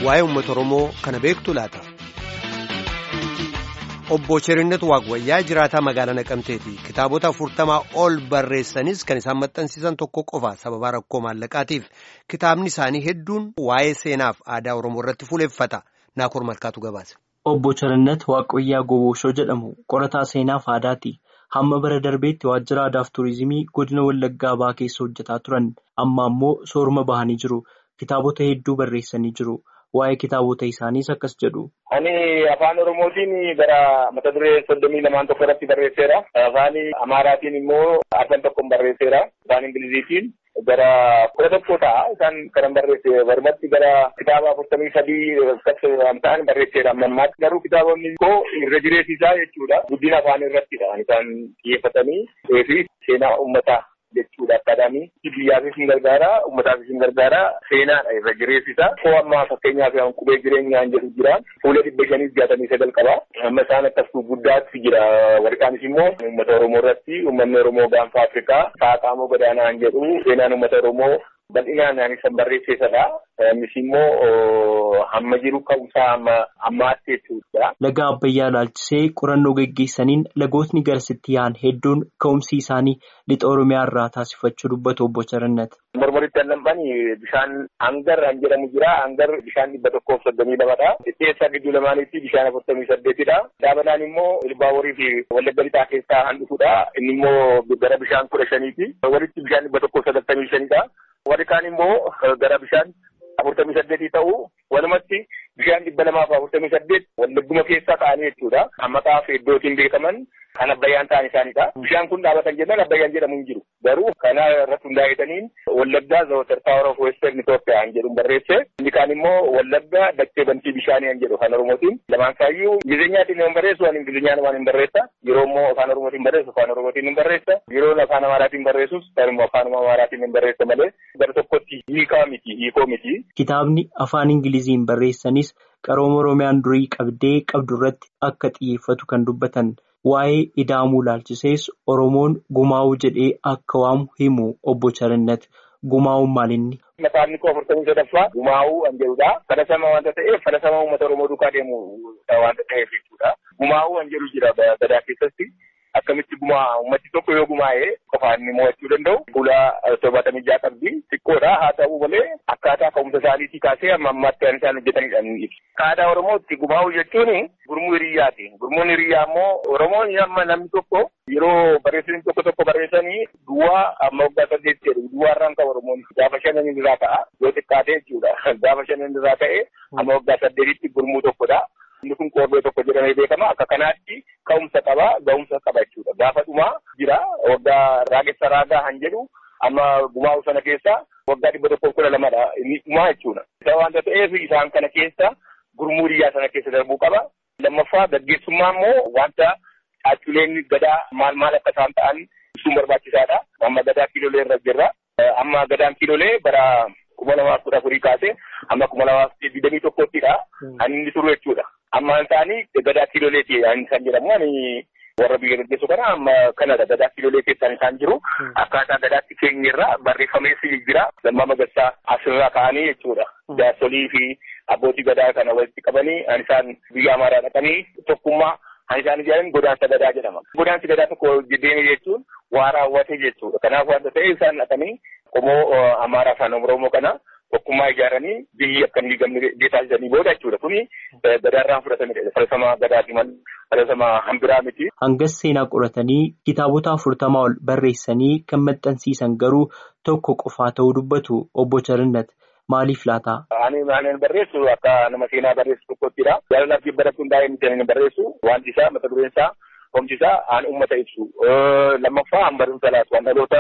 waa'ee uummata Oromoo kana beektu laata. Obbo Cherinnet Waaqwayyaa jiraataa magaalaa Naqamteeti. Kitaabota afurtamaa ol barreessanis kan isaan maxxansiisan tokko qofa sababa rakkoo maallaqaatiif. Kitaabni isaanii hedduun waa'ee seenaaf aadaa Oromoo irratti fuuleffata. Naakoor Malkaatu gabaase. Obbo Cherinnet Waaqwayyaa Goboshoo jedhamu qorataa seenaaf aadaati. Hamma bara darbeetti waajjira aadaaf tuurizimii godina Wallaggaa Bahaa keessa hojjetaa turan. Amma ammoo sooruma bahanii jiru. Kitaabota hedduu barreessanii jiru. Waa'ee kitaabota isaaniis akkas jedhu. Ani afaan Oromootiin gara mata duree soddomii lamaan tokko irratti barreesseera. Afaan Amaaraatiin immoo afaan tokkoon barreesseera. Afaan Ingiliziitiin gara kudha tokko ta'a. Isaan kanan barreesse barumatti gara kitaaba afurtamii sadii ta'an barreesseera amma ammaatti. Garuu kitaabonni koo irra jireessisaa jechuudha. Guddina afaan irrattidha. Isaan xiyyeeffatanii fi seenaa uummataa. jechuudha akkaadaamii biyyaafis hin gargaara uummataafis hin gargaara seenaadha irra jireessisa koo amma fakkeenyaaf qubee jireenyaan jedhu jira fuula dhibba shaniif jaatamii sagal qaba amma isaan akkas guddaatti jira warqaanis immoo uummata oromoo irratti uummanni oromoo gaanfa afrikaa saaqaamoo gadaanaan jedhu seenaan uummata oromoo bal'inaan ani san barreesseesadha innis immoo hamma jiru ka'umsaa amma ammaatti jechuudha. Laga Abbayyaa ilaalchisee qorannoo geggeessaniin lagootni garasitti yaa'an hedduun ka'umsi isaanii lixa Oromiyaa irraa taasifachuu dubbatu obbo Cherinnet. Mormoritti allamban bishaan hangar kan jedhamu jira. Hangar bishaan dhibba tokkoof soddomii lamadha. Dhiyyeessaa gidduu lamaanitti bishaan afurtamii saddeetidha. Daabanaan immoo Ilbaaborii fi Wallagga lixaa keessaa kan dhufudha. Inni immoo gara bishaan kudha shaniiti. Walitti bishaan dhibba tokkoof sagaltamii shanidha. Warri kaan immoo gara bishaan afurtamii saddeetii ta'u walumatti bishaan dhibba lamaaf afurtamii saddeet wallagguma keessaa ta'anii jechuudha. Maqaa fi iddootiin beekaman kan abbayyaan ta'an isaanidha. Bishaan kun dhaabatan jennaan abbayyaan jedhamu hin jiru. Garuu kana irratti hundaa'etaniin wallaggaa zawatar taawar of western Itoophiyaa kan jedhu barreesse. Inni kaan immoo wallaggaa dachee bantii bishaanii kan jedhu afaan Oromootiin. Lamaan isaayyuu Ingilizinyaatiin hin barreessu waan Ingilizinyaan waan hin barreessa. Yeroo immoo afaan Oromootiin barreessu afaan Oromootiin hin barreessa. Yeroo afaan Amaaraatiin barreessus garuu afaan Amaaraatiin hin barreessa malee gara tokkotti hiikaa miti hiikoo miti. Kitaabni afaan Ingiliziin barreessanis qarooma Oromiyaan durii qabdee qabdu irratti akka xiyyeeffatu kan dubbatan. Waa'ee ida'amuu ilaalchisees Oromoon gumaa'uu jedhee akka waamu himu obbo Cherinnet gumaa'uun maalinni. Maqaan koo afurtamii sadaffaa gumaa'uu kan jedhudha. Fadhasama wanta ta'eef fadhasama uummata Oromoo duukaa deemu wanta ta'eef jechuudha. Gumaa'uu kan jedhu jira gadaa keessatti. Akkamitti gumaa uummati tokko yoo gumaa'ee qofaan inni mo'achuu danda'u. Fuula torbaatamii ja'a qabdi. Xiqqoodha haa ta'u malee akkaataa ka'umsa isaaniitii kaasee amma ammaatti kan isaan hojjetanidha inni ibsa. Aadaa Oromootti gumaa'uu jechuun gurmuu hiriyyaati. Gurmuun hiriyyaa immoo Oromoon amma namni tokko yeroo barreessanii tokko tokko barreessanii duwwaa amma waggaa saddeetti jedhu duwwaarraan qaba Oromoon gaafa shanan irraa ka'a yoo xiqqaate jechuudha. Gaafa shanan irraa ka'e amma waggaa saddeetitti gurmuu tokkodha. Inni kun qorbee tokko jedhamee beekama. Akka kanaatti ka'umsa qaba, ga'umsa qaba jechuudha. Gaafa dhumaa jira waggaa raagessa raagaa kan jedhu amma gumaa'u sana keessa waggaa dhibba tokkoof kudha lamadha. Inni dhumaa jechuudha. Isa waanta ta'eef isaan kana keessa gurmuu hiriyyaa sana keessa darbuu qaba. Lammaffaa gaggeessummaa immoo wanta caacculeen gadaa maal maal akka isaan ta'an ibsuun barbaachisaadha. Amma gadaa kiilolee irra jirra. Amma gadaan kiilolee bara kuma lamaaf kudha afurii kaasee amma kuma lamaaf digdamii tokkottidha. Kan inni turu jechuudha. Amma isaanii gadaa kiiloleeti kan jedhamu ani warra biyya gaggeessu kana amma kanadha gadaa kiilolee keessaan isaan jiru. Akkaataa gadaatti keenyarra barreeffameessi jira. Lammaa magarsaa asirraa ka'anii jechuudha. Jaarsolii fi abbootii gadaa kana walitti qabanii an isaan biyya amaaraa dhaqanii tokkummaa kan isaan ijaaran godaansa gadaa jedhama. Godaansi gadaa tokko deeme jechuun waa raawwate jechuudha. Kanaaf wanta ta'e isaan dhaqanii qomoo amaaraa afaan oromoo kana tokkummaa ijaaranii biyyi akka hin diigamne taasisanii booda jechuudha. Kuni gadaarraan fudhatamedha. Falaasama gadaati malee falaasama hambiraa miti. Hangas seenaa qoratanii kitaabota afurtamaa ol barreessanii kan maxxansiisan garuu tokko qofaa ta'uu dubbatu obbo Cherinnet. Maaliif laata? Ani maalaan barreessu akka nama seenaa barreessu tokkottidha. Jaalalaaf jibba irratti hundaa'ee miti ani barreessu. Wanti isaa mata dureen isaa homti isaa aan uummata ibsu. Lammaffaa an barumsa laatu. Waan dhaloota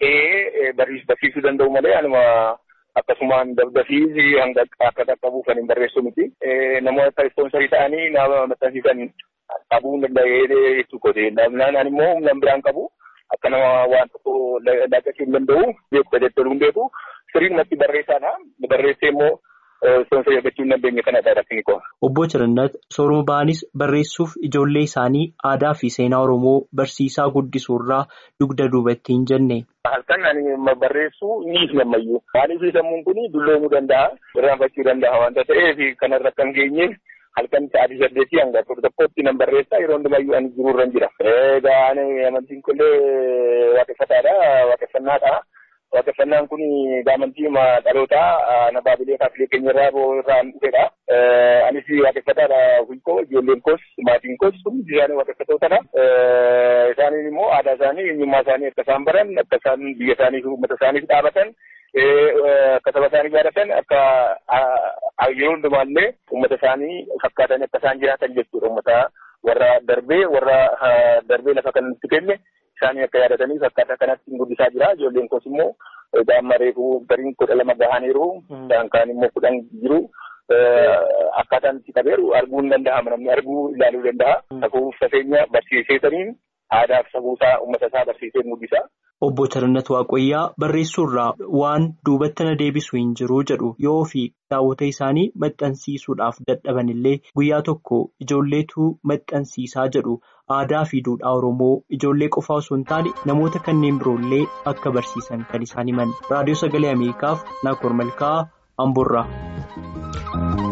ce'ee barsiisuu danda'u malee anuma akkasumaan dabdafii hanga akka qaqqabuuf kan hin barreessu miti. Namoota ispoonsarii ta'anii nama maxxansiisan qabuu hin danda'ee jechuudha. Namnaan ani immoo humna biraan qabu. Akka nama waan tokko laaqachuu hin danda'u. Beeku jechuudha hin beeku. Sirriin natti barreessaadha. Barreessee immoo soomsa eeggachuu hin dandeenye kanadha rakkini koo. Obbo Cirannat sooruma ba'anis barreessuuf ijoollee isaanii aadaa fi seenaa Oromoo barsiisaa guddisuurraa dugda duubatti hin jenne. Halkan ani barreessuu ni gammayyuu. Maaliif sammuun kun dulloomuu danda'a, irraanfachuu danda'a waanta ta'eef kanarra kan geenyeef halkan sa'aatii saddeetii hanga afur tokkotti nan barreessaa yeroo hundumayyuu ani jiruurra jira. Egaa ani amantiin kunillee waaqeffataadha, waaqeffannaadha. Waaqeffannaan kun amantii dhalootaa na baabilee kaafilee keenya irraa irraa dhufedha. Anis waaqeffataadha hunkoo ijoolleen koos maatiin koos hundi isaanii waaqeffatootadha. Isaaniin immoo aadaa isaanii eenyummaa isaanii akka isaan baran akka isaan biyya isaanii fi uummata isaaniif dhaabatan akka saba isaanii jaallatan akka yeroo hundumaallee uummata isaanii fakkaatan akka isaan jiraatan jechuudha. Uummata warra darbee warra darbee lafa kanatti kenne. Isaanii akka yaadatanii akkaataa kanatti guddisaa jira. Ijoolleen koos immoo daa'imman reefuu gariin kudha lama gahaniiru. Isaan kaan immoo kudhan jiru. Akkaataan itti qabeeru arguu hin danda'ama. Namni arguu ilaaluu danda'a. Safuu safeenya barsiiseetaniin aadaa fi safuusaa uummata isaa barsiisee mul'isa. Obbo Charannat Waaqayyaa barreessuurraa waan duubatti na deebisu hin jiru jedhu yoo fi daawwata isaanii maxxansiisuudhaaf dadhaban illee guyyaa tokko ijoolleetu maxxansiisaa jedhu aadaa fi duudhaa Oromoo ijoollee qofaa osoo hin taane namoota kanneen biroollee akka barsiisan kan isaan himan raadiyoo sagalee Ameerikaaf Naakoor Malkaa Amboorraa.